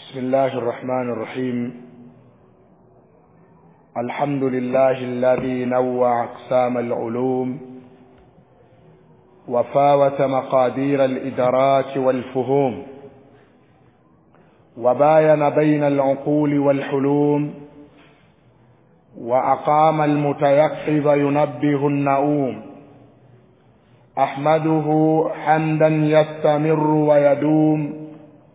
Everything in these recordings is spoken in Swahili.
بسم الله الرحمن الرحيم الحمد لله الذي نوع أقسام العلوم وفاوت مقادير الإدراك والفهوم وباين بين العقول والحلوم وأقام المتيقظ ينبه النؤوم أحمده حمدا يستمر ويدوم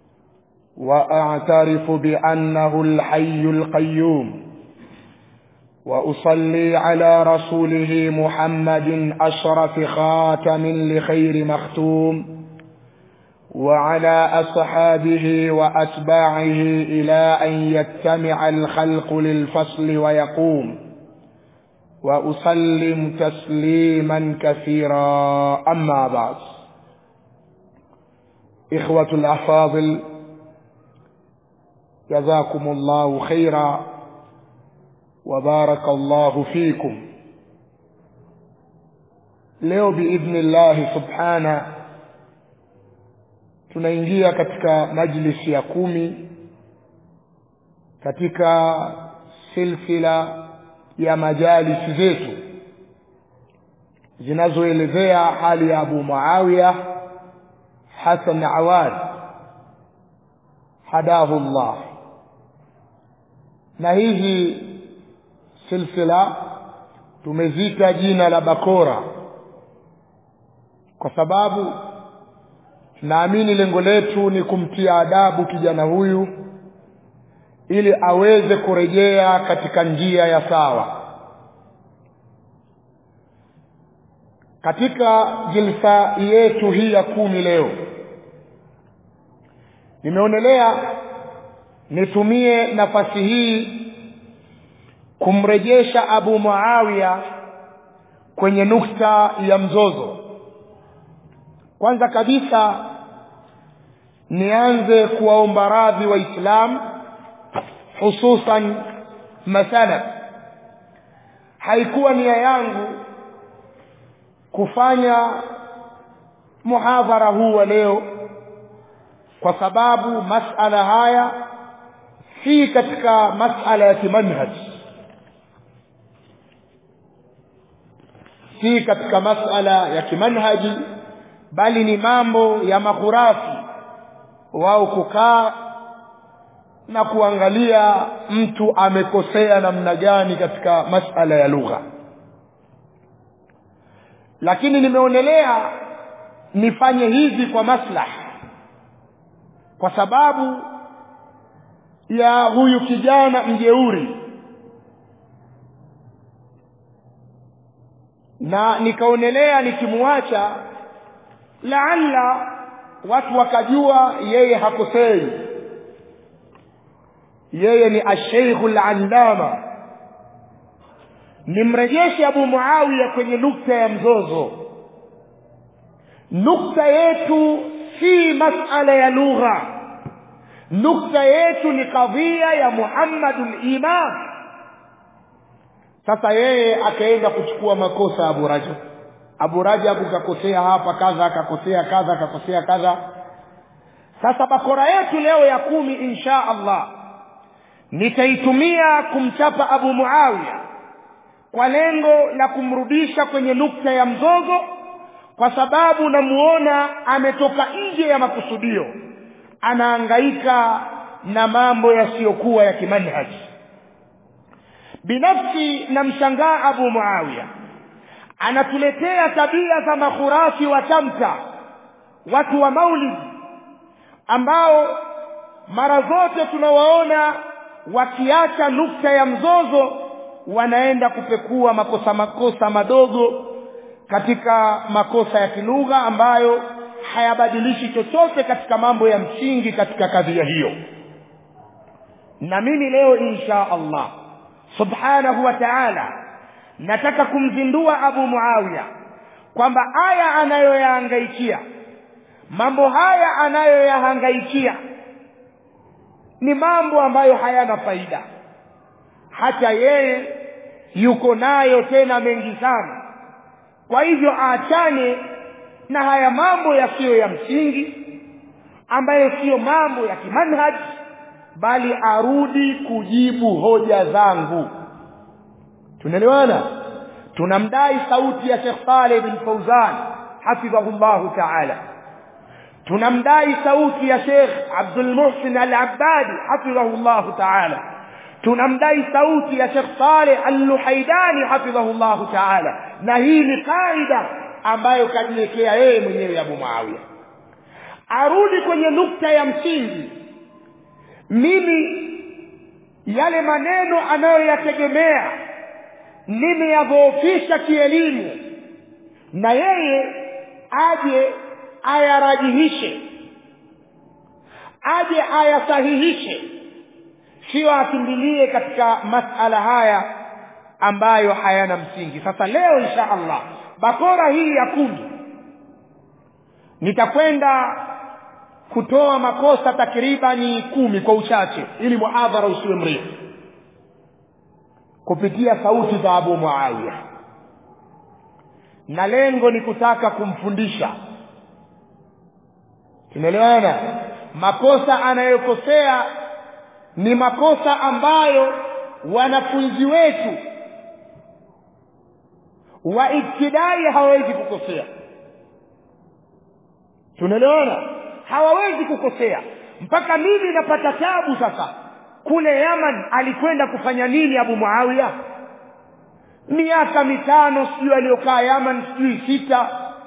وأعترف بأنه الحي القيوم وأصلي على رسوله محمد أشرف خاتم لخير مختوم وعلى أصحابه وأتباعه إلى أن يجتمع الخلق للفصل ويقوم وأسلم تسليما كثيرا أما بعد إخوة الأفاضل جزاكم الله خيرا وبارك الله فيكم leo biidhni llahi subhana tunaingia katika majlisi ya kumi katika silsila ya majalisi zetu zinazoelezea hali ya abu muawiya hasan awad hadahu llah na hizi silsila tumezita jina la bakora kwa sababu naamini lengo letu ni kumtia adabu kijana huyu ili aweze kurejea katika njia ya sawa katika jilsa yetu hii ya kumi leo nimeonelea nitumie nafasi hii kumrejesha abu muawiya kwenye nukta ya mzozo kwanza kabisa nianze kuwaomba radhi waislamu hususan masalaf haikuwa nia yangu kufanya muhadhara huu wa leo kwa sababu masala haya si katika masala ya kimanhaj si katika masala ya kimanhaji bali ni mambo ya makhurafi wao kukaa na kuangalia mtu amekosea namna gani katika masala ya lugha lakini nimeonelea nifanye hivi kwa maslaha kwa sababu ya huyu kijana mjeuri na nikaonelea nikimwacha laalla watu wakajua yeye hakosei yeye ni asheikhu landama nimrejeshe abu muawiya kwenye nukta ya mzozo nukta yetu si masala ya lugha nukta yetu ni kadhia ya muhammadu limam sasa yeye akaenda kuchukua makosa abu rajab abu rajabu kakosea hapa kadha akakosea kadha akakosea kadha sasa bakora yetu leo ya kumi insha allah nitaitumia kumchapa abu muawiya kwa lengo la kumrudisha kwenye nukta ya mzozo kwa sababu namuona ametoka nje ya makusudio anaangaika na mambo yasiyokuwa ya kimanhaji binafsi namshangaa abu muawiya anatuletea tabia za makhurafi wa tamta watu wa maulidi ambao mara zote tunawaona wakiacha nukta ya mzozo wanaenda kupekua makosa makosa madogo katika makosa ya kilugha ambayo hayabadilishi chochote katika mambo ya msingi katika kadhia hiyo na mimi leo insha allah subhanahu wa ta'ala nataka kumzindua abu muawiya kwamba aya anayoyahangaikia mambo haya anayoyahangaikia ni mambo ambayo hayana faida hata yeye yuko nayo tena mengi sana kwa hivyo aachane na haya mambo yasiyo ya msingi ambayo siyo mambo ya kimanhaj bali arudi kujibu hoja zangu tunaelewana tunamdai sauti ya Sheikh Saleh bin Fauzan hafidhahullahu ta'ala tunamdai sauti ya Sheikh Abdul Muhsin Al-Abbadi hafidhahullahu ta'ala tunamdai sauti ya Sheikh Saleh Al-Luhaidani hafidhahullahu ta'ala na hii ni kaida ambayo kajiwekea yeye mwenyewe Abu Muawiya arudi kwenye nukta ya msingi mimi yale maneno anayoyategemea nimeyadhoofisha kielimu na yeye aje ayarajihishe aje ayasahihishe sio akimbilie katika masala haya ambayo hayana msingi sasa leo insha allah bakora hii ya kumi nitakwenda kutoa makosa takribani kumi kwa uchache ili muhadhara usiwe mrefu kupitia sauti za Abu Muawiya na lengo ni kutaka kumfundisha tunaelewana makosa anayokosea ni makosa ambayo wanafunzi wetu wa ibtidai hawawezi kukosea tunaelewana hawawezi kukosea mpaka mimi napata tabu sasa kule Yaman alikwenda kufanya nini Abu Muawiya miaka mitano sijui aliyokaa Yaman sijui sita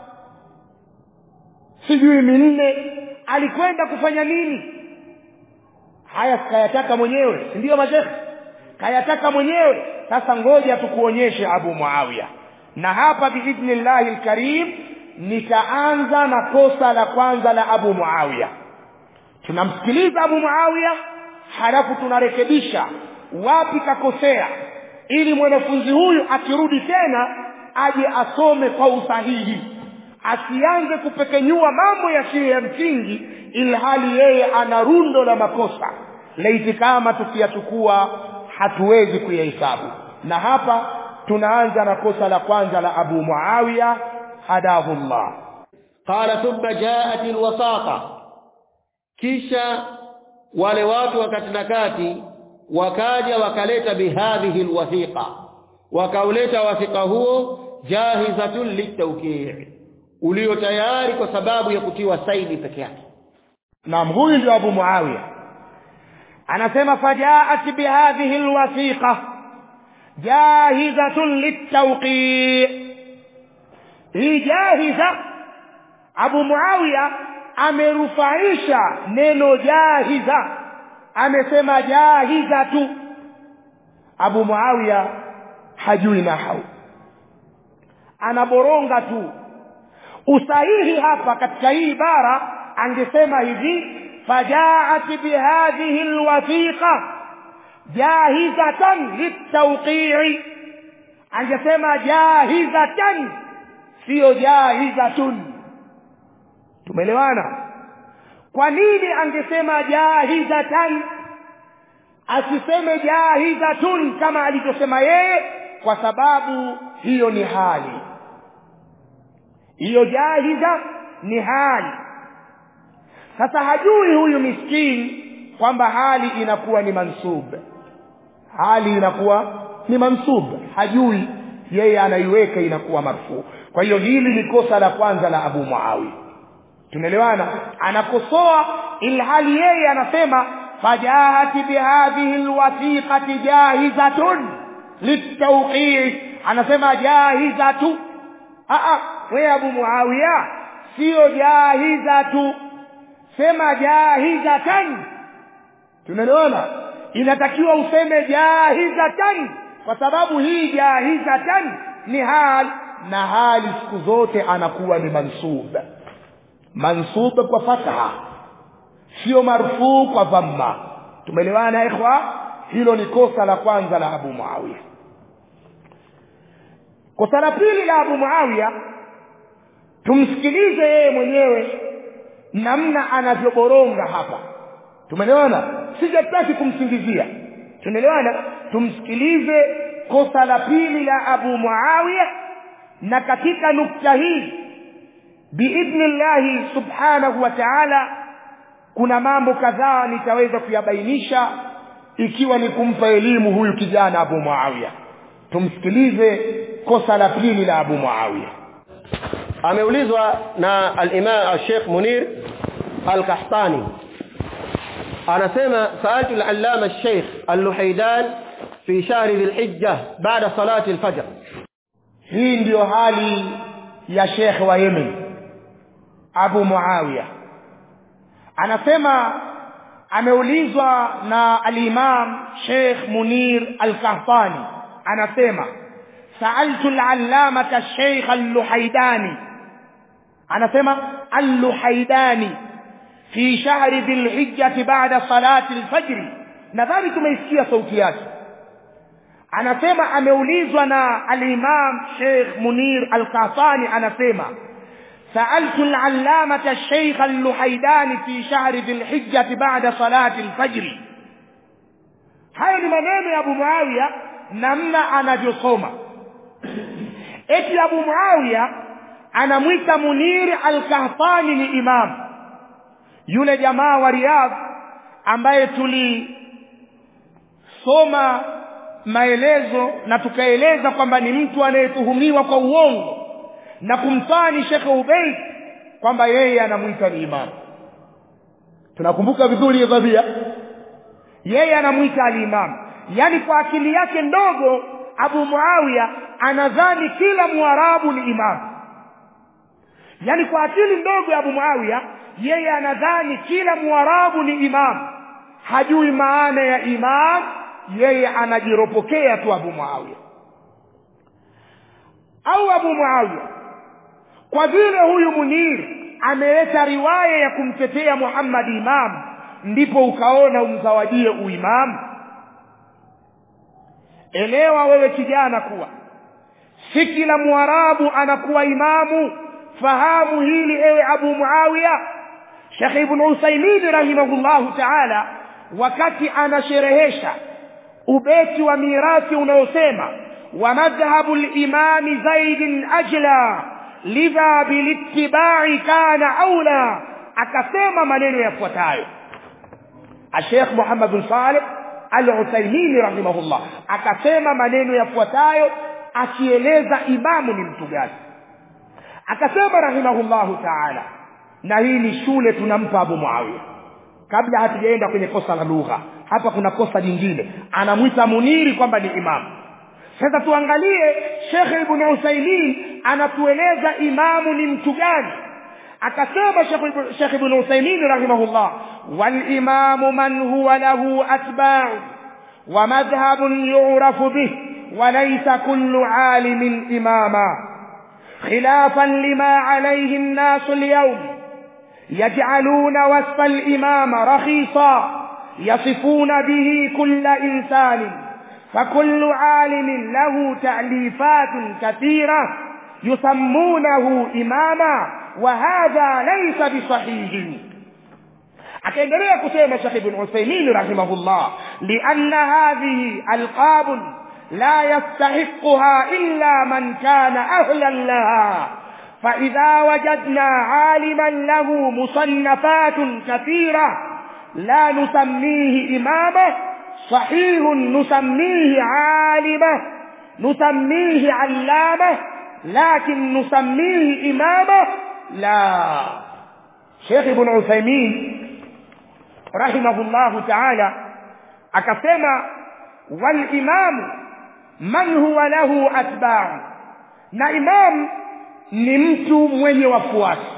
sijui minne alikwenda kufanya nini haya kayataka mwenyewe si ndio mashekhe kayataka mwenyewe sasa ngoja tukuonyeshe Abu Muawiya na hapa biidhnillahi alkarim nitaanza na kosa la kwanza la Abu Muawiya tunamsikiliza Abu Muawiya halafu tunarekebisha wapi kakosea ili mwanafunzi huyu akirudi tena aje asome kwa usahihi asianze kupekenyua mambo yasiyo ya msingi ilhali yeye ana rundo la makosa laiti kama tukiyachukua hatuwezi kuyahesabu na hapa tunaanza na kosa la kwanza la Abu Muawiya hadahu Allah qala thumma jaat alwasaqa kisha wale watu wakati na kati wakaja wakaleta bihadhihi alwathiqa wakauleta wathiqa huo jahizatun litawqi' ulio tayari kwa sababu ya kutiwa saini peke yake naam huyu ndio Abu Muawiya anasema fajaat bihadhihi alwathiqa jahizatun litawqi' hii jahiza Abu Muawiya amerufaisha neno jahiza amesema jahiza tu Abu Muawiya hajui nahau anaboronga tu usahihi hapa katika hii ibara angesema hivi fajaat bihadhihi alwathiqa jahizatan litawqi'i angesema jahizatan sio jahizatun tumeelewana kwa nini angesema jahizatan asiseme jahizatun kama alivyosema yeye kwa sababu hiyo ni hali hiyo jahiza ni hali sasa hajui huyu miskini kwamba hali inakuwa ni mansub hali inakuwa ni mansub hajui yeye anaiweka inakuwa marfuu kwa hiyo hili ni kosa la kwanza la Abu Muawiya tunaelewana anakosoa ilhali yeye anasema fajahati bihadhihi alwathiqati jahizatun litawqi' anasema jahizatu a a wewe Abu Muawiya sio jahizatu sema jahizatan tunaelewana inatakiwa useme jahizatan kwa sababu hii jahizatan ni hal na hali siku zote anakuwa ni mansub mansub kwa fatha sio marfuu kwa dhamma tumeelewana ikhwa hilo ni kosa la kwanza la Abu Muawiya kosa la pili la Abu Muawiya tumsikilize yeye mwenyewe namna anavyoboronga hapa tumeelewana sijataki kumsingizia tunaelewana tumsikilize kosa la pili la Abu Muawiya na katika nukta hii biidhnillahi subhanahu wa ta'ala kuna mambo kadhaa nitaweza kuyabainisha ikiwa ni kumpa elimu huyu kijana Abu Muawiya tumsikilize kosa la pili la Abu Muawiya ameulizwa na al-Imam al-Sheikh Munir al-Qahtani anasema sa'altu al-allama al-Sheikh al-Luhaydan fi shahr dhil-Hijjah ba'da salati al-fajr hii ndiyo hali ya Sheikh wa Yemen Abu Muawiya anasema ameulizwa na al-Imam Sheikh Munir al-Qahtani anasema sa'altu al-allamata Sheikh al-Luhaydani anasema al-Luhaydani fi shahri dhil-hijjah ba'da salati al-fajr nadhani tumeisikia sauti yake anasema ameulizwa na al-Imam Sheikh Munir al-Qahtani anasema سألت العلامة الشيخ اللحيداني في شهر ذي الحجة بعد صلاة الفجر hayo ni maneno ya Abu Muawiya namna anavyosoma eti Abu Muawiya anamwita Munir al-Qahtani ni imam yule jamaa wa Riyadh ambaye tulisoma maelezo na tukaeleza kwamba ni mtu anayetuhumiwa kwa uongo na kumtani Sheikh Ubayd kwamba yeye anamuita ni imam tunakumbuka vizuri hiyo tabia yeye anamuita al-imam yani kwa akili yake ndogo Abu Muawiya anadhani kila muarabu ni imam yani kwa akili ndogo ya Abu Muawiya yeye anadhani kila muarabu ni imam hajui maana ya imam yeye anajiropokea tu Abu Muawiya au Abu Muawiya kwa vile huyu Munir ameleta riwaya ya kumtetea Muhammad imam ndipo ukaona umzawadie uimamu elewa wewe kijana kuwa si kila mwarabu anakuwa imamu fahamu hili ewe Abu Muawiya Sheikh Ibn Usaymin rahimahullahu ta'ala wakati anasherehesha ubeti wa mirathi unaosema wa madhhabu al-imam Zaid ajla lidha bilittiba'i kana aula akasema maneno yafuatayo Sheikh Muhammad bin Saleh Al-Uthaymeen rahimahullah akasema maneno yafuatayo akieleza imamu ni mtu gani akasema rahimahullahu ta'ala na hii ni shule tunampa Abu Muawiya kabla hatujaenda kwenye kosa la lugha hapa kuna kosa jingine anamwita Muniri kwamba ni imamu sasa tuangalie Sheikh Ibn Usaimin anatueleza imamu ni mtu gani akasema Sheikh Ibn Usaimin rahimahullah wal imamu man huwa lahu atba'u wa madhhabun yu'rafu bih wa laysa kullu 'alimin imama khilafan lima 'alayhi an-nas al-yawm يجعلون وصف الإمام رخيصا يصفون به كل إنسان فكل عالم له تأليفات كثيرة يسمونه إماما وهذا ليس بصحيح akaendelea kusema Sheikh Ibn Uthaymeen rahimahullah lianna hadhihi alqab la yastahiqha illa man kana ahlan laha فإذا وجدنا عالما له مصنفات كثيرة لا نسميه إمامه صحيح نسميه عالمه نسميه علامه لكن نسميه إمامه لا شيخ ابن عثيمين رحمه الله تعالى akasema walimamu man huwa lahu atba'u na imam ni mtu mwenye wafuasi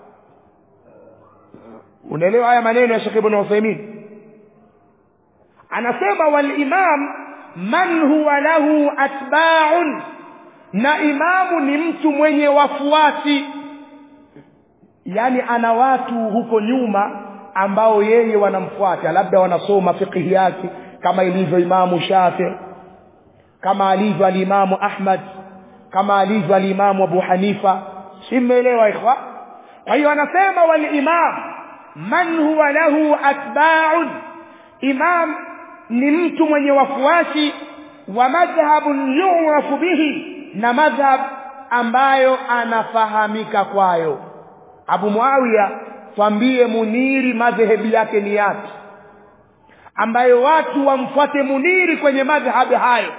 unaelewa haya maneno ya Sheikh Ibn Uthaymeen anasema wal imam man huwa lahu atba'un na imamu ni mtu mwenye wafuasi yani ana watu huko nyuma ambao yeye wanamfuata labda wanasoma fiqh yake kama ilivyo imamu Shafi kama alivyo alimamu Ahmad kama alivyo alimamu Abu Hanifa simeelewa ikhwa kwa hiyo anasema wal imam man huwa lahu atba'un imam ni mtu mwenye wafuasi wa madhhabun yu'rafu bihi na madhhab ambayo anafahamika kwayo Abu Muawiya twambie muniri madhehebu yake ni yapi ambayo watu wamfuate muniri kwenye madhhabi hayo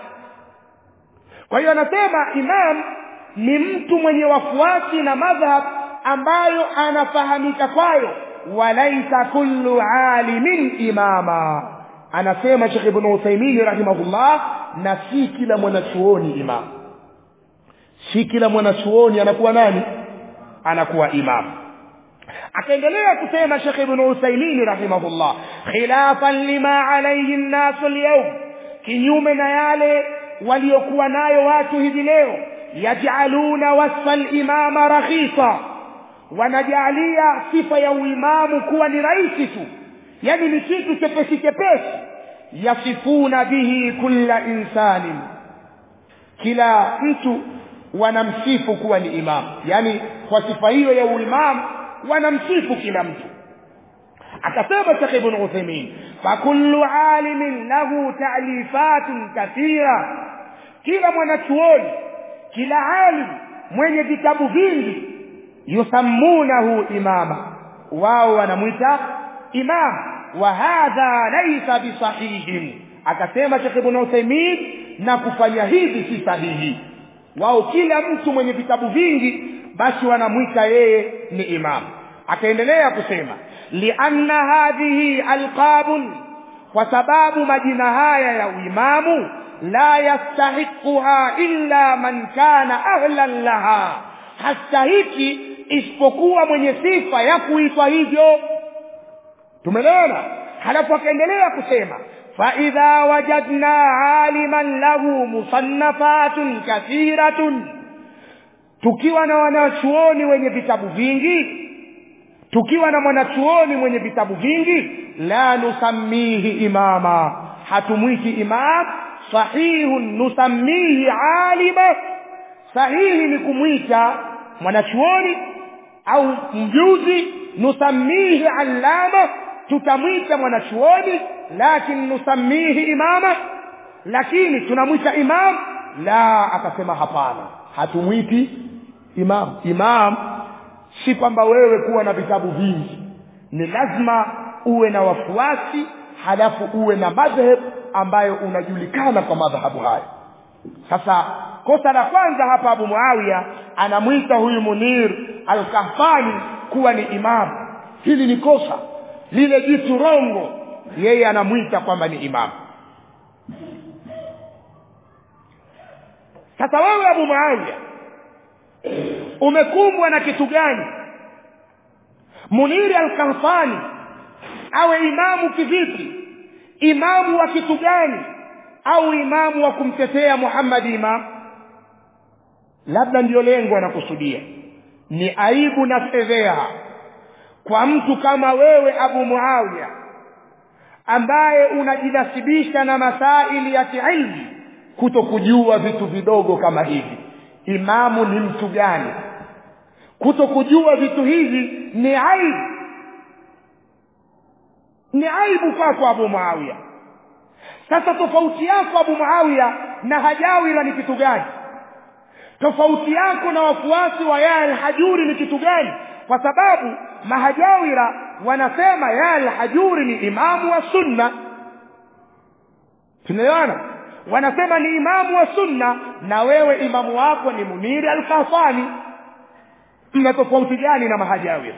kwa hiyo anasema imam ni mtu mwenye wafuasi na madhhab ambayo anafahamika kwayo walaisa kullu alimin imama anasema Sheikh Ibn Uthaymeen rahimahullah na si kila mwanachuoni imam si kila mwanachuoni anakuwa nani anakuwa imam akaendelea kusema Sheikh Ibn Uthaymeen rahimahullah khilafan lima alayhi an-nas al-yawm kinyume na yale waliokuwa nayo watu hivi leo yaj'aluna wasfa al-imama rakhisa wanajalia sifa ya uimamu kuwa ni rahisi tu yani ni kitu chepesi chepesi yasifuna bihi kulla insanin kila mtu wanamsifu kuwa ni imam yani kwa sifa hiyo ya uimamu wanamsifu kila mtu akasema Sheikh Ibn Uthaymeen fakullu alimin lahu ta'lifatun kathira kila mwanachuoni kila alim mwenye vitabu vingi yusammunahu imama wao wanamwita imam wa hadha laysa bisahihin akasema Sheikh Ibn Uthaymeen na kufanya hivi si sahihi wao kila mtu mwenye vitabu vingi basi wanamwita yeye ni imam akaendelea kusema lianna hadhihi alqabun kwa sababu majina haya ya uimamu la yastahiquha illa man kana ahlan laha hastahiki isipokuwa mwenye sifa ya kuitwa hivyo tumeelewana halafu akaendelea kusema فإذا وجدنا عالما له مصنفات كثيرة tukiwa na wanachuoni wenye vitabu vingi tukiwa na mwanachuoni mwenye vitabu vingi la nusammihi imama hatumwiti imam sahihun nusammihi alima sahihi ni kumwita mwanachuoni au mjuzi nusammihi allama tutamwita mwanachuoni lakini nusammihi imama lakini tunamwita imam la akasema hapana hatumwiti imam imam si kwamba wewe kuwa na vitabu vingi ni lazima uwe na wafuasi halafu uwe na madhhab ambayo unajulikana kwa madhahabu hayo sasa kosa la kwanza hapa Abu Muawiya anamwita huyu Munir al-Kahfani kuwa ni imam hili ni kosa lile jitu rongo yeye anamwita kwamba ni imam sasa wewe Abu Muawiya umekumbwa na kitu gani Muniri al-Kahfani awe imamu kivipi imamu wa kitu gani au imamu wa kumtetea Muhammad imam labda ndiyo lengo anakusudia ni aibu na fedheha kwa mtu kama wewe Abu Muawiya ambaye unajinasibisha na masaili ya kiilmu kutokujua vitu vidogo kama hivi imamu ni mtu gani kutokujua vitu hivi ni aibu ni aibu kwako Abu Muawiya sasa tofauti yako Abu Muawiya na Hajawira ni kitu gani tofauti yako na wafuasi wa ya al-Hajuri ni kitu gani kwa sababu mahajawira wanasema ya al-Hajuri ni imamu wa sunna tunaelewana wanasema ni imamu wa sunna na wewe imamu wako ni Muniri al-Kafani mna tofauti gani na mahajawira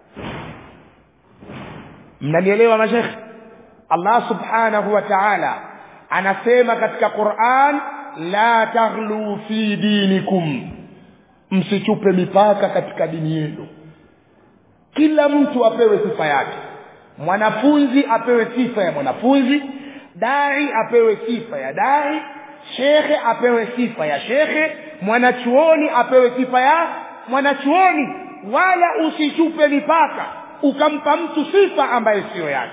mnanielewa mashekhi Allah subhanahu wa ta'ala anasema katika Qur'an la taghlu fi dinikum msichupe mipaka katika dini yenu kila mtu apewe sifa yake mwanafunzi apewe sifa ya mwanafunzi dai apewe sifa ya dai shekhe apewe sifa ya shekhe mwanachuoni apewe sifa ya mwanachuoni wala usichupe mipaka ukampa mtu sifa ambayo siyo yake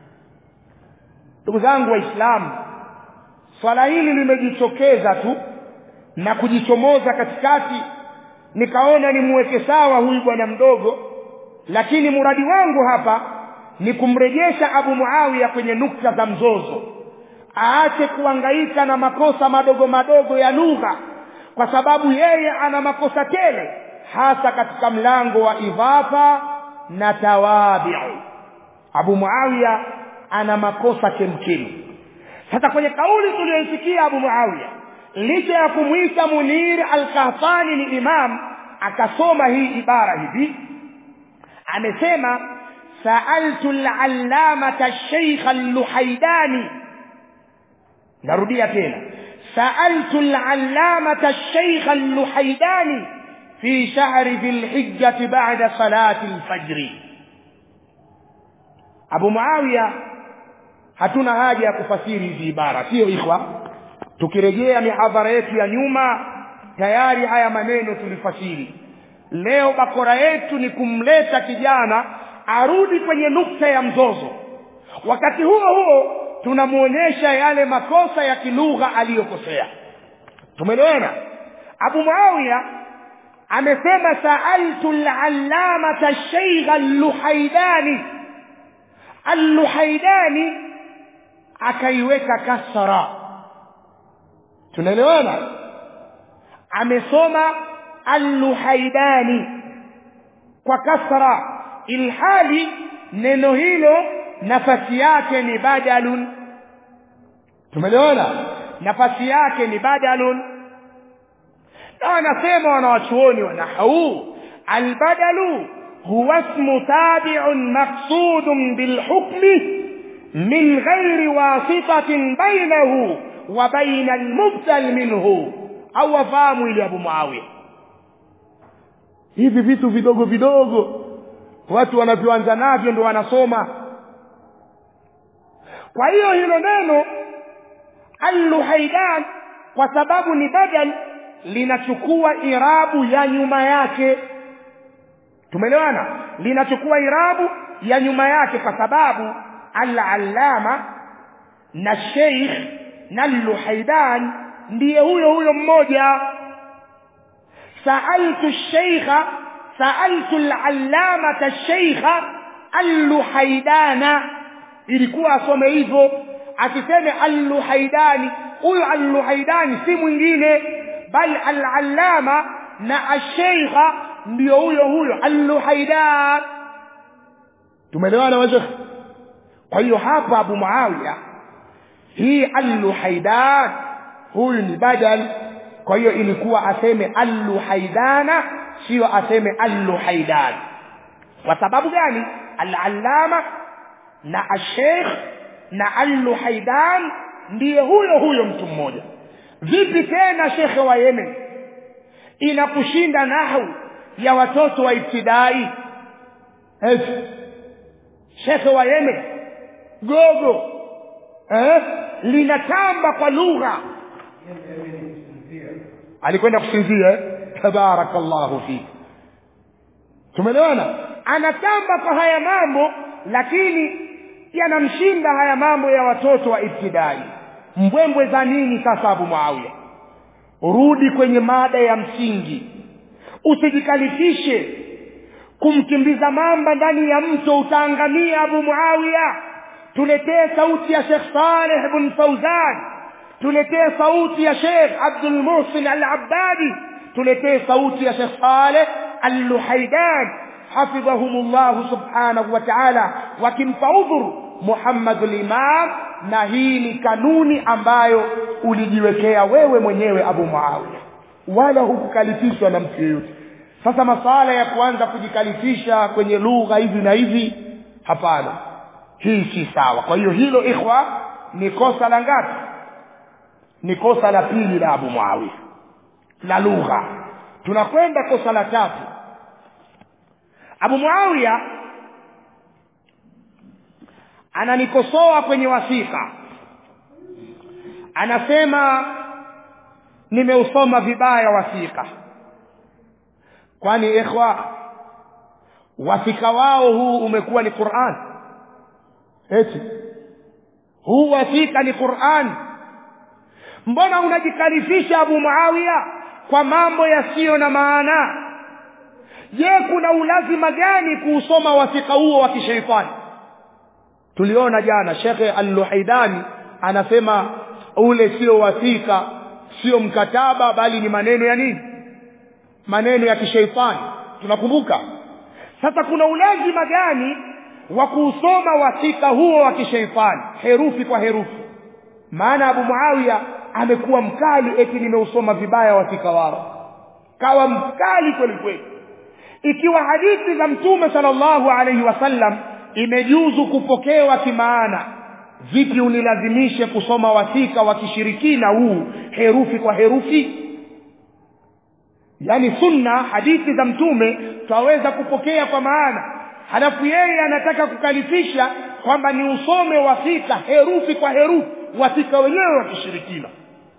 ndugu zangu waislamu swala hili limejitokeza tu na kujichomoza katikati nikaona nimuweke sawa huyu bwana mdogo lakini muradi wangu hapa ni kumrejesha Abu Muawiya kwenye nukta za mzozo aache kuangaika na makosa madogo madogo ya lugha kwa sababu yeye ana makosa tele hasa katika mlango wa idhafa na tawabi'u Abu Muawiya ana makosa kemkem sasa kwenye kauli tuliyoisikia Abu Muawiya licha ya kumwita Munir al-Qahtani ni imam akasoma hii ibara hivi amesema sa'altu al-allamata ash-shaykh al-Luhaydani narudia tena sa'altu al-allamata ash-shaykh al-Luhaydani fi shahri dhil hijjah ba'da salati al-fajr Abu Muawiya hatuna haja ya kufasiri hizi ibara sio ikhwa tukirejea mihadhara yetu ya nyuma tayari haya maneno tulifasiri leo bakora yetu ni kumleta kijana arudi kwenye nukta ya mzozo wakati huo huo tunamuonyesha yale makosa ya kilugha aliyokosea tumeelewana Abu Muawiya amesema sa'altu al-allamata ash-shaykh al-Luhaydani al-Luhaydani akaiweka kasra tunaelewana amesoma al-Luhaydani kwa kasra ilhali neno hilo nafasi yake ni badalun tumeelewana nafasi yake ni badalun na wanasema wanawachuoni wa nahwu albadalu huwa ismu tabi'un maqsudun bilhukmi min ghairi wasitatin bainahu wa baina almubtal minhu au wafahamu ile Abu Muawiya hivi vitu vidogo vidogo watu wanavyoanza navyo ndio wanasoma kwa hiyo hilo neno al-luhaidan kwa sababu ni badal linachukua irabu ya nyuma yake tumeelewana linachukua irabu ya nyuma yake kwa sababu al-allama na sheikh na al-luhaidan ndiye huyo huyo mmoja sa'altu ash-shaykha sa'altu al-allamata ash-shaykha al-luhaidana ilikuwa asome hivyo asiseme al-luhaidani huyo al-luhaidani si mwingine bal al-allama na ash-shaykha ndio huyo huyo al-luhaidan tumeelewana wazee kwa hiyo hapa Abu Muawiya hii al-luhaidan huyu ni badal kwa hiyo ilikuwa aseme al-luhaidana sio aseme al-luhaidan kwa sababu gani al-allama na ash-sheikh na al-luhaidan ndiye huyo huyo mtu mmoja vipi tena shekhe wa Yemen inakushinda nahu ya watoto wa ibtidai eti shekhe wa Yemen gogo eh linatamba kwa lugha alikwenda kusinzia eh? tabarakallahu fi tumeelewana anatamba kwa haya mambo lakini yanamshinda haya mambo ya watoto wa ibtidai mbwembwe za nini sasa Abu Muawiya rudi kwenye mada ya msingi usijikalifishe kumkimbiza mamba ndani ya mto utaangamia Abu Muawiya tuletee sauti ya Sheikh Saleh ibn Fauzan tuletee sauti ya Sheikh Abdul Muhsin Al-Abbadi tuletee sauti ya Sheikh Saleh Al-Luhaidan hafidhahumullah subhanahu wa ta'ala wakimpa udhur Muhammad al-Imam na hii ni kanuni ambayo ulijiwekea wewe mwenyewe Abu Muawiya wala hukukalifishwa na mtu yeyote sasa masala ya kuanza kujikalifisha kwenye lugha hivi na hivi hapana hii si sawa kwa hiyo hilo ikhwa ni kosa la ngapi ni kosa la pili la Abu Muawiya la lugha tunakwenda kosa la tatu Abu Muawiya ananikosoa kwenye wasika anasema nimeusoma vibaya wasika kwani ikhwa wasika wao huu umekuwa ni Qur'an eti huu wasika ni Qur'an mbona unajikalifisha Abu Muawiya kwa mambo yasiyo na maana je kuna ulazima gani kuusoma wasika huo wa kishaitani tuliona jana shekhe al-Luhaidani anasema ule sio wasika sio mkataba bali ni maneno ya nini maneno ya kishaitani tunakumbuka sasa kuna ulazima gani wa kuusoma wasika huo wa kisheitani herufi kwa herufi maana abu muawiya amekuwa mkali eti nimeusoma vibaya wasika wao kawa mkali kweli kweli ikiwa hadithi za mtume sallallahu alaihi wasallam imejuzu kupokewa kimaana vipi unilazimishe kusoma wasika wa kishirikina huu herufi kwa herufi yaani sunna hadithi za mtume twaweza kupokea kwa maana halafu yeye anataka kukalifisha kwamba ni usome wasika herufi kwa herufi wasika wenyewe wa kishirikina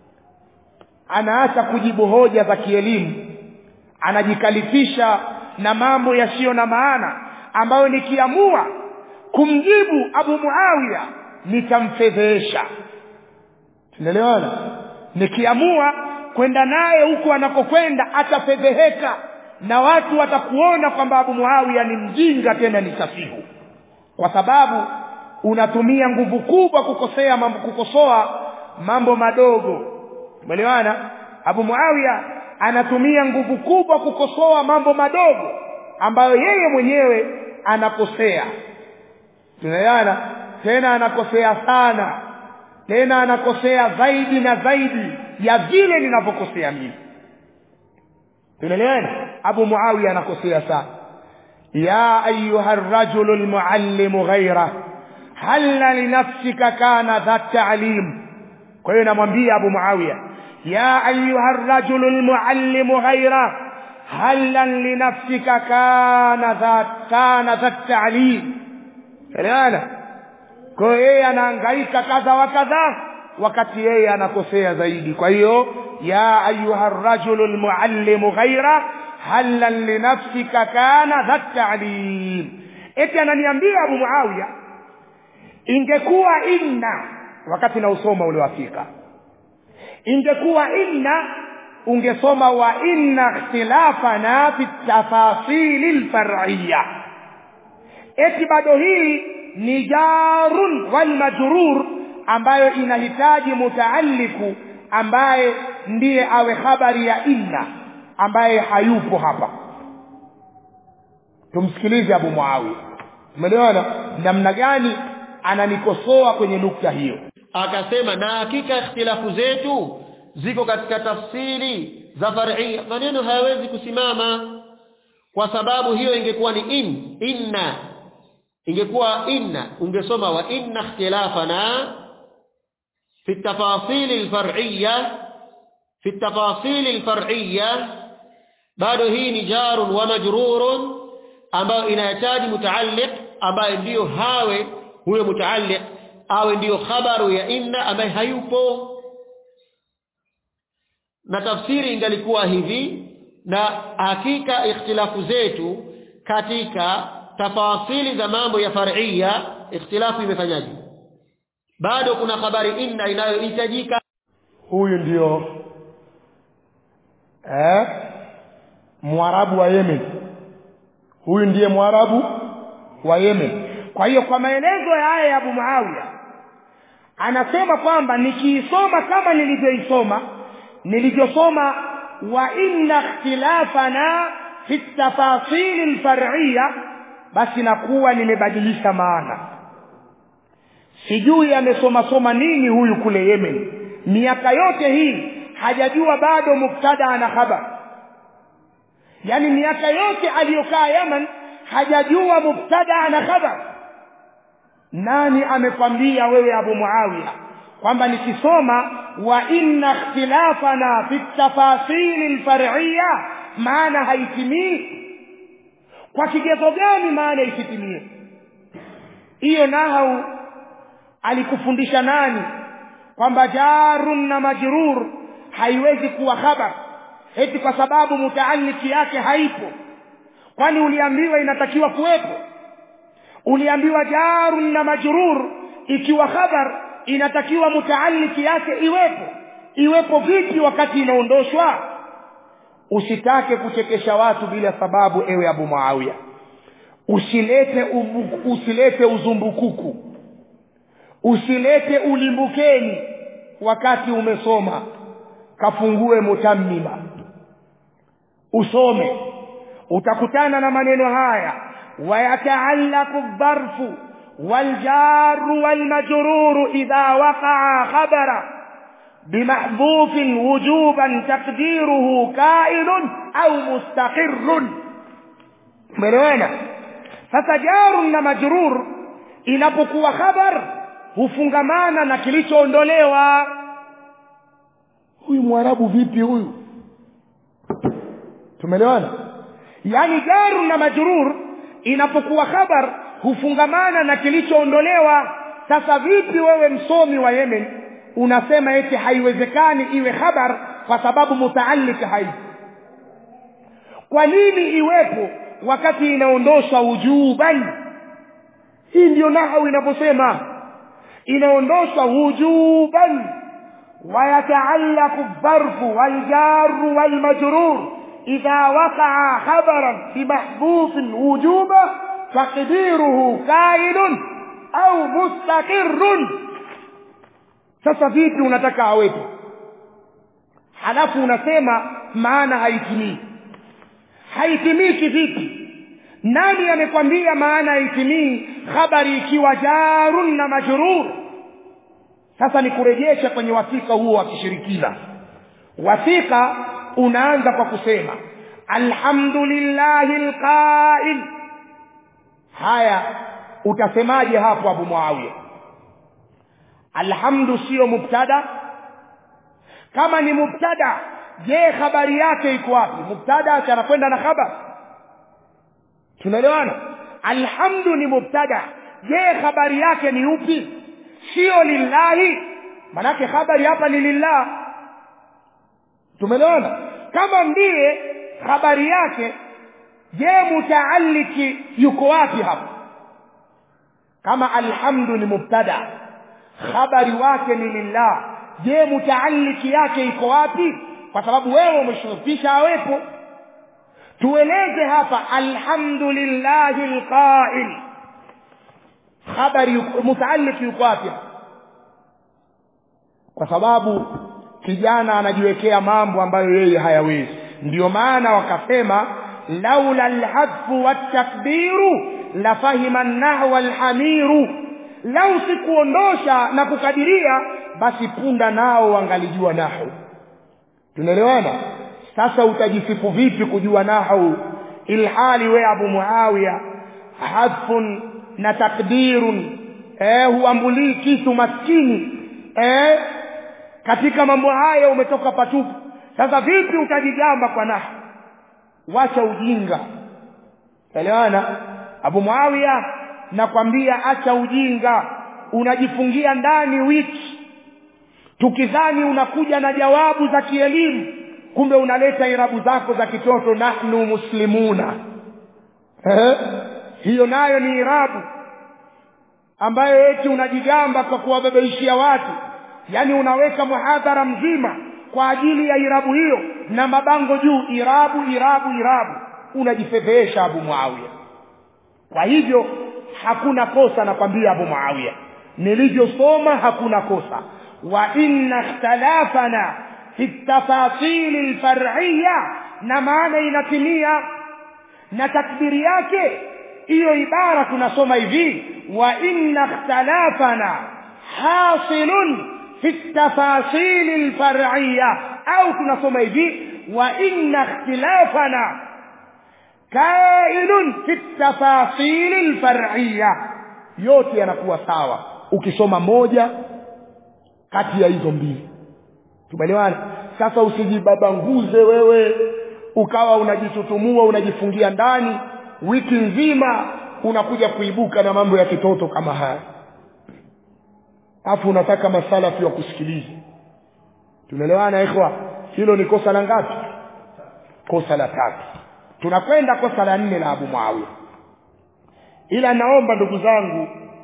anaacha kujibu hoja za kielimu anajikalifisha na mambo yasiyo na maana ambayo nikiamua kumjibu abu muawiya nitamfedhesha tunaelewana nikiamua kwenda naye huko anakokwenda atafedheheka na watu watakuona kwamba abu muawiya ni mjinga tena ni safihu kwa sababu unatumia nguvu kubwa kukosea mambo kukosoa mambo madogo umeelewana abu muawiya anatumia nguvu kubwa kukosoa mambo madogo ambayo yeye mwenyewe anakosea tunaelewana tena anakosea sana tena anakosea zaidi na zaidi ya vile ninavyokosea mimi tunaelewana abu muawiya anakosea sana ya ayuha rajulu lmuallimu ghaira halla linafsika kana dha talim kwa hiyo namwambia abu muawiya ya ayuha rajulu lmuallimu ghaira halla linafsika kana dha kana dha talim elewana kwa hiyo yeye anahangaika kadha wa kadha wakati yeye anakosea zaidi kwa hiyo ya ayuha rajulu lmuallimu ghaira halan linafsika kana dha talim eti ananiambia abu muawiya ingekuwa inna wakati nausoma ule wafika ingekuwa inna ungesoma wa inna ikhtilafana fi tafasili lfar'iya eti bado hii ni jarun walmajrur ambayo inahitaji mutaalliku ambaye ndiye awe habari ya inna ambaye hayupo hapa tumsikilize abu muawiya umeelewana namna gani ananikosoa kwenye nukta hiyo akasema na hakika ikhtilafu zetu ziko katika tafsiri za far'ia maneno hayawezi kusimama kwa sababu hiyo ingekuwa ni in inna ingekuwa inna ungesoma wa inna ikhtilafana fi tafasil alfar'iyya fi tafasil alfar'iyya bado hii ni jarun wa majrurun ambayo inahitaji mutaalliq ambaye ndiyo hawe huyo mutaalliq awe ndiyo khabaru ya inna ambaye hayupo na tafsiri ingalikuwa hivi na hakika ikhtilafu zetu katika tafasili za mambo ya far'ia ikhtilafu imefanyaje bado kuna habari inna inayohitajika huyu ndio eh mwarabu wa Yemen huyu ndiye mwarabu wa Yemen kwa hiyo kwa maelezo ya aya ya Abu Muawiya anasema kwamba nikiisoma kama nilivyoisoma nilivyosoma wa inna ikhtilafana fi tafasil alfar'iyya basi nakuwa nimebadilisha maana sijui amesoma soma nini huyu kule Yemen miaka yote hii hajajua bado mubtada na khabar yani miaka yote aliyokaa Yemen hajajua mubtada na khabar nani amekwambia wewe Abu Muawiya kwamba nikisoma wa inna ikhtilafana fi tafasil alfar'iyya maana haitimii kwa kigezo gani maana isitimie hiyo nahau alikufundisha nani kwamba jarun na majrur haiwezi kuwa khabar eti kwa sababu mutaalliki yake haipo kwani uliambiwa inatakiwa kuwepo uliambiwa jarun na majrur ikiwa khabar inatakiwa mutaalliki yake iwepo iwepo vipi wakati inaondoshwa usitake kuchekesha watu bila sababu ewe Abu Muawiya usilete ubu, usilete uzumbukuku usilete ulimbukeni wakati umesoma kafungue mutammima usome utakutana na maneno haya ويتعلق الظرف والجار والمجرور إذا وقع خبرا بمحذوف وجوبا تقديره كائن أو مستقر ملوانا فسجار na majrur inapokuwa khabar hufungamana na kilichoondolewa huyu mwarabu vipi huyu tumeelewana yani jaru na majrur inapokuwa khabar hufungamana na kilichoondolewa sasa vipi wewe msomi wa Yemen unasema eti haiwezekani iwe khabar kwa sababu mutaallik haipo kwa nini iwepo wakati inaondosha wujuban hii ndio nahau inaposema inaondosha wujuban ويتعلق الظرف والجار والمجرور إذا وقع خبرا بمحذوف وجوبا تقديره كائن أو مستقر sasa vipi unataka awepo halafu unasema maana haitimii haitimii kivipi nani amekwambia maana haitimii habari ikiwa jarun na majrur sasa nikurejesha kwenye wasika huo wa kishirikina wasika unaanza kwa kusema alhamdulillahi alqa'il haya utasemaje hapo abu muawiya alhamdu sio mubtada kama ni mubtada je habari yake iko wapi mubtada anakwenda na khabar tunaelewana alhamdu ni mubtada je habari yake ni upi sio lillahi manake habari hapa ni lillah tumeelewana kama ndiye habari yake je mutaalliki yuko wapi hapa kama alhamdu ni mubtada habari wake ni lillah je mutaalliki yake iko wapi kwa sababu wewe umeshurufisha awepo tueleze hapa alhamdulillahi alqa'il habari mutaalliki yuko wapi kwa sababu kijana anajiwekea mambo ambayo yeye hayawezi ndio maana wakasema laula alhadfu watakbiru la fahima nahwa alhamiru lau sikuondosha na kukadiria basi punda nao wangalijua nahu tunaelewana sasa utajisifu vipi kujua nahu ilhali we abu muawiya hadfun na takdirun eh huambulii kitu maskini eh katika mambo haya umetoka patupu sasa vipi utajigamba kwa nahu wacha ujinga elewana abu muawiya nakwambia acha ujinga unajifungia ndani wiki tukidhani unakuja na jawabu za kielimu kumbe unaleta irabu zako za kitoto nahnu muslimuna eh? hiyo nayo ni irabu ambayo eti unajigamba kwa kuwabebeishia watu yani unaweka muhadhara mzima kwa ajili ya irabu hiyo na mabango juu irabu irabu irabu unajifedhesha abu muawiya kwa hivyo hakuna kosa nakwambia abu muawiya nilivyosoma hakuna kosa wa inna ikhtalafana fi tafasil alfar'iyya na maana inatimia na takbiri yake hiyo ibara tunasoma hivi wa inna ikhtalafana hasilun fi tafasil alfar'iyya au tunasoma hivi wa inna ikhtilafana kainun fi tafasil alfar'iyya yote yanakuwa sawa ukisoma moja kati ya hizo mbili tumeelewana sasa usijibabanguze wewe ukawa unajitutumua unajifungia ndani wiki nzima unakuja kuibuka na mambo ya kitoto kama haya afu unataka masalafi wa kusikiliza tunaelewana ikhwa hilo ni kosa la ngapi kosa la tatu tunakwenda kosa la nne la Abu Muawiya ila naomba ndugu zangu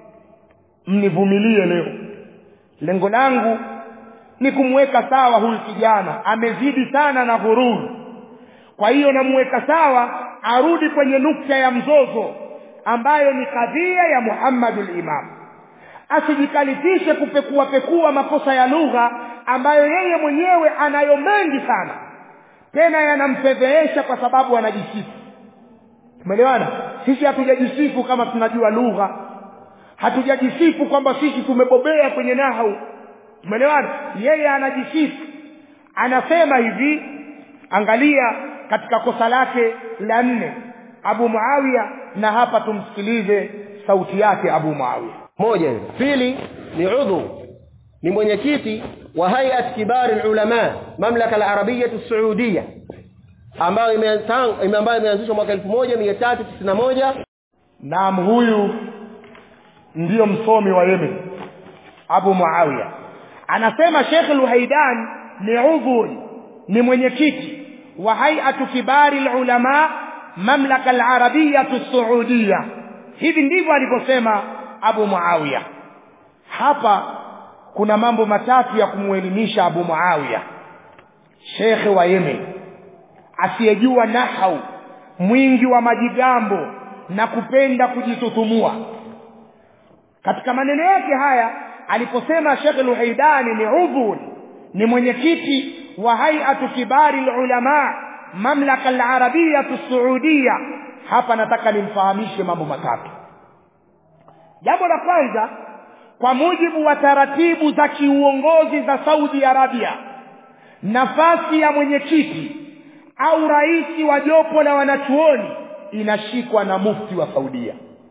mnivumilie leo lengo langu ni kumweka sawa huyu kijana amezidi sana na ghururu kwa hiyo namweka sawa arudi kwenye nukta ya mzozo ambayo ni kadhia ya Muhammadul Imam asijikalifishe kupekua pekua makosa ya lugha ambayo yeye mwenyewe anayo mengi sana tena yanamfedhehesha kwa sababu anajisifu umeelewana sisi hatujajisifu kama tunajua lugha hatujajisifu kwamba sisi tumebobea kwenye nahau umeelewana yeye anajisifu anasema hivi angalia katika kosa lake la nne Abu Muawiya na hapa tumsikilize sauti yake Abu Muawiya moja hilo pili ni udhu ni mwenyekiti wa hayat kibari ulama mamlaka al-arabiyya as-saudiyya ambayo imeanzishwa ambayo imeanzishwa mwaka 1391 naam huyu ndiyo msomi wa Yemen Abu Muawiya anasema Sheikh Al-Haidan ni udhuri ni mwenyekiti wa hay'atu kibari ulama mamlaka al-arabiyya as-saudiyya hivi ndivyo alivyosema Abu Muawiya hapa kuna mambo matatu ya kumuelimisha Abu Muawiya Sheikh wa Yemen asiyejua nahau mwingi wa majigambo na kupenda kujitutumua katika maneno yake haya aliposema Sheikh Al-Haidani ni udhur ni mwenyekiti wa hay'atu kibari ulama mamlaka al-arabiyya as-saudiyya hapa nataka nimfahamishe mambo matatu jambo la kwanza kwa mujibu wa taratibu za kiuongozi za Saudi Arabia nafasi ya mwenyekiti au rais wa jopo la wanachuoni inashikwa na mufti wa Saudia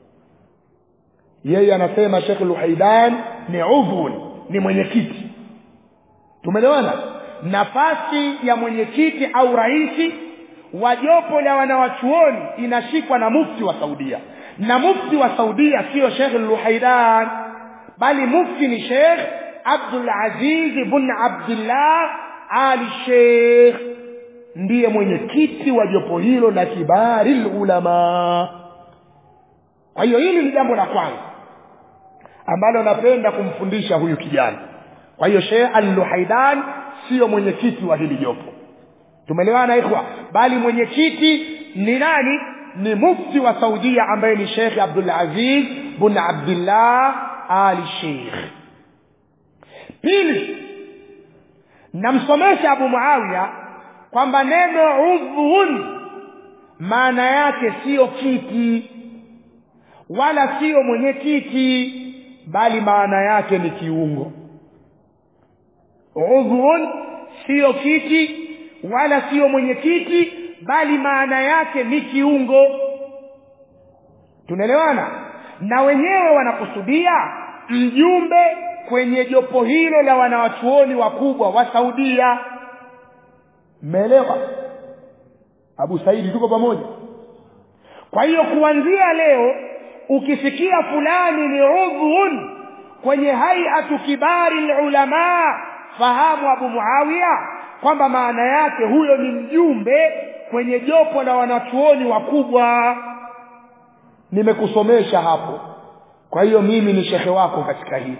yeye anasema Sheikh Luhaidan ni udhun ni mwenyekiti tumeelewana nafasi ya mwenyekiti au rais wa jopo la wanawachuoni inashikwa na mufti wa Saudia na mufti wa Saudia sio Sheikh Luhaidan bali mufti ni Sheikh Abdul Aziz ibn Abdullah Ali Sheikh ndiye mwenyekiti wa jopo hilo la kibari ulama kwa hiyo hili ni jambo la kwanza ambalo napenda kumfundisha huyu kijana kwa hiyo Sheikh Al-Luhaidan sio mwenyekiti wa hili jopo tumeelewana ikhwa bali mwenyekiti ni nani ni mufti wa Saudia ambaye ni Sheikh Abdul Aziz bin Abdullah Ali Sheikh pili namsomesha Abu Muawiya kwamba neno udhun maana yake sio kiti wala sio mwenyekiti bali maana yake ni kiungo udhun sio kiti wala sio mwenyekiti bali maana yake ni kiungo tunaelewana na wenyewe wanakusudia mjumbe kwenye jopo hilo la wanawachuoni wakubwa wa Saudia mmeelewa Abu Saidi tuko pamoja kwa hiyo kuanzia leo ukisikia fulani ni udhun kwenye hay'atu kibari ulama fahamu Abu Muawiya kwamba maana yake huyo ni mjumbe kwenye jopo la wanachuoni wakubwa nimekusomesha hapo kwa hiyo mimi ni shekhe wako katika hili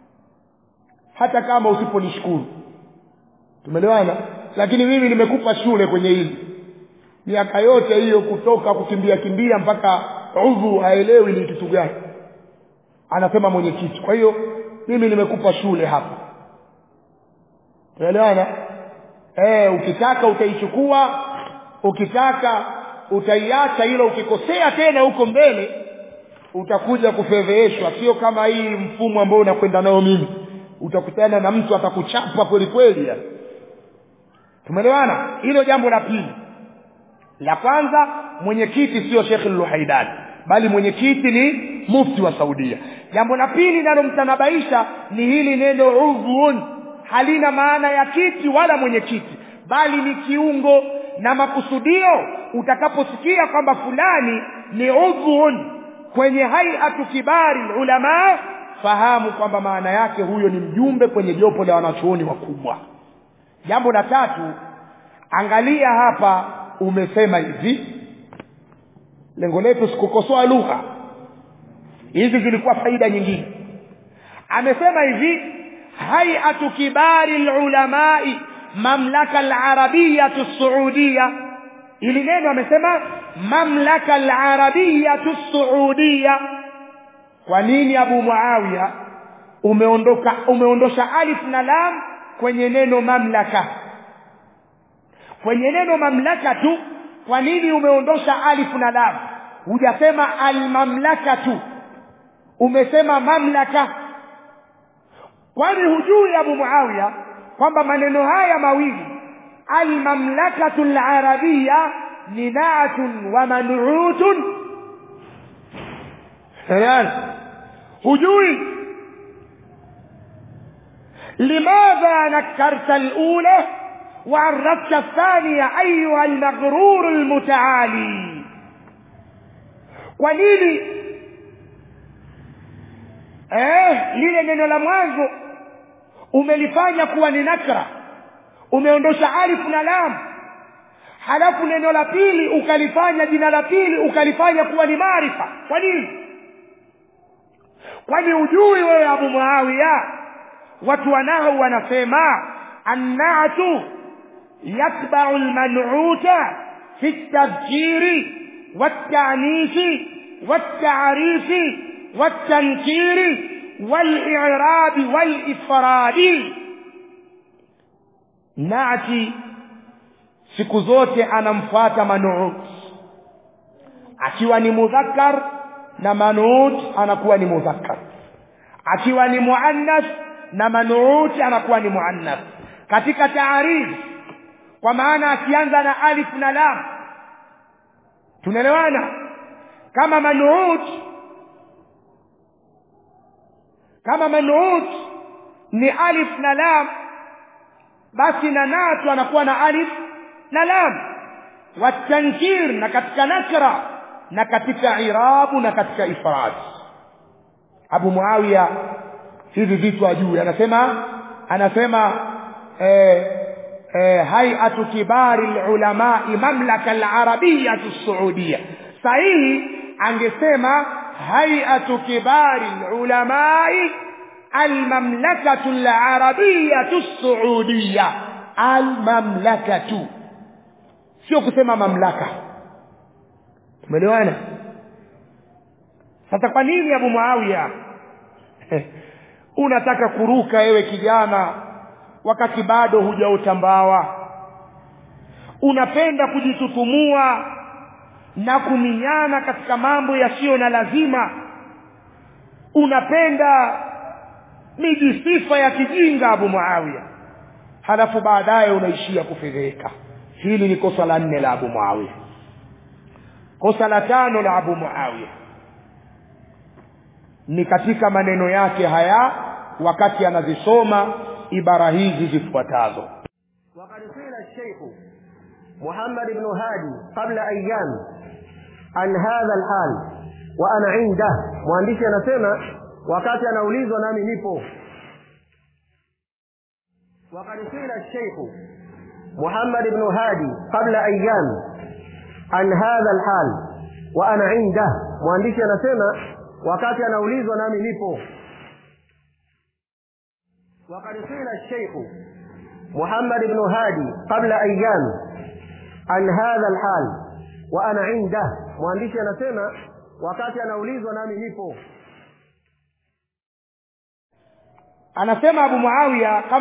hata kama usiponishukuru tumeelewana lakini mimi nimekupa shule kwenye hili miaka yote hiyo kutoka kukimbia kimbia mpaka udhu haelewi ni kitu gani anasema mwenyekiti kwa hiyo mimi nimekupa shule hapa tunaelewana eh ukitaka utaichukua ukitaka utaiacha hilo ukikosea tena huko mbele utakuja kufedheheshwa sio kama hii mfumo ambao unakwenda nao mimi utakutana na mtu atakuchapa kweli kweli tumeelewana hilo jambo la pili la kwanza mwenyekiti sio Sheikh Luhaidan bali mwenyekiti ni mufti wa Saudia jambo la pili linalomtanabaisha ni hili neno udhun halina maana ya kiti wala mwenyekiti bali ni kiungo na makusudio utakaposikia kwamba fulani ni udhun kwenye hay'atu kibari ulama fahamu kwamba maana yake huyo ni mjumbe kwenye jopo la wanachuoni wakubwa jambo la tatu angalia hapa umesema hivi lengo letu sikukosoa lugha hizi zilikuwa faida nyingine amesema hivi hay'atu kibari ulamai mamlaka al-arabiyya as-saudiyya ili neno amesema mamlaka al-arabiyya as-saudiyya kwa nini Abu Muawiya umeondoka umeondosha alif na lam kwenye neno mamlaka kwenye neno mamlaka tu kwa nini umeondosha alif na lam hujasema almamlakatu umesema mamlaka kwani hujui abu muawiya kwamba maneno haya mawili almamlakatu larabia ni naatun wa manutun hujui لماذا نكرت الأولى وعرفت الثانية أيها المغرور المتعالي ونيني eh lile neno la mwanzo umelifanya kuwa ni nakra umeondosha alif na lam halafu neno la pili ukalifanya jina la pili ukalifanya kuwa ni maarifa kwa nini kwani ujui wewe abu muawiya watu wanao wanasema annatu yatbau lmanuta fi ltafjiri waltanisi waltarifi waltankiri walirabi walifradi nati siku zote anamfuata manuut akiwa ni mudhakkar na manuut anakuwa ni mudhakkar akiwa ni muannas na manuuti anakuwa ni muannas katika taarif kwa maana akianza na alif na lam tunaelewana kama manuut kama manuut ni alif na lam basi na natu anakuwa na alif na lam watankir na katika nakra na katika irabu na katika ifrad abu muawiya hivi vitu ajui anasema anasema eh, eh, hayatu kibari lulamai mamlaka alarabiyatu saudia sahihi angesema hayatu kibari lulamai almamlakatu alarabiyatu saudia almamlakatu sio kusema mamlaka tumeelewana sasa kwa nini abu muawiya unataka kuruka ewe kijana wakati bado hujaotambawa unapenda kujitutumua na kuminyana katika mambo yasiyo na lazima unapenda miji sifa ya kijinga abu muawiya halafu baadaye unaishia kufedheka hili ni kosa la nne la abu muawiya kosa la tano la abu muawiya ni katika maneno yake haya wakati anazisoma ibara hizi zifuatazo وقد قيل الشيخ محمد بن هادي قبل أيام عن هذا الحال وأنا عنده mwandishi anasema wakati anaulizwa nami nipo وقد قيل الشيخ محمد بن هادي قبل أيام عن هذا الحال وأنا عنده mwandishi anasema wakati anaulizwa nami nipo وقد قيل الشيخ محمد بن هادي قبل أيام عن هذا الحال وأنا عنده mwandishi anasema wakati anaulizwa nami nipo anasema abu muawiya